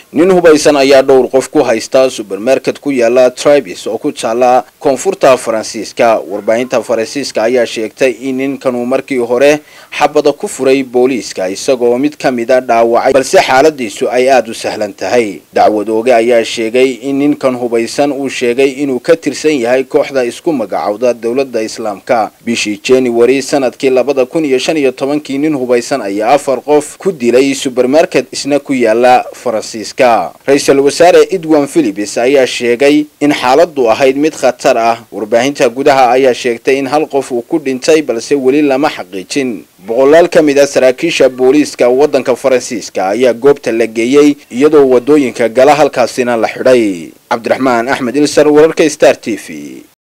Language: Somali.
nin hubaysan ayaa dhowr qof ku haysta subermarket ku yaala tribes oo ku taala koonfurta faransiiska warbaahinta faransiiska ayaa sheegtay in ninkanuu markii hore xabada ku furay booliiska isagoo mid ka mida dhaawacay balse xaaladiisu ay aada u sahlan tahay dacwad ooge ayaa sheegay in ninkan hubaysan uu sheegay inuu ka tirsan yahay kooxda isku magacowda dowladda islaamka bishii january sanadkii labada kun iyo shan iyo tobankii nin hubaysan ayaa afar qof ku dilay subermarket isna ku yaala faransiiska ra-iisul wasaare edwin philips ayaa sheegay in xaaladu ahayd mid khatar ah warbaahinta gudaha ayaa sheegtay in hal qof uu ku dhintay balse weli lama xaqiijin boqolaal ka mid ah saraakiisha booliiska waddanka faransiiska ayaa goobta la geeyey iyadoo wadooyinka gala halkaasina la xidhay cabdiraxmaan axmed ilsar wararka star t v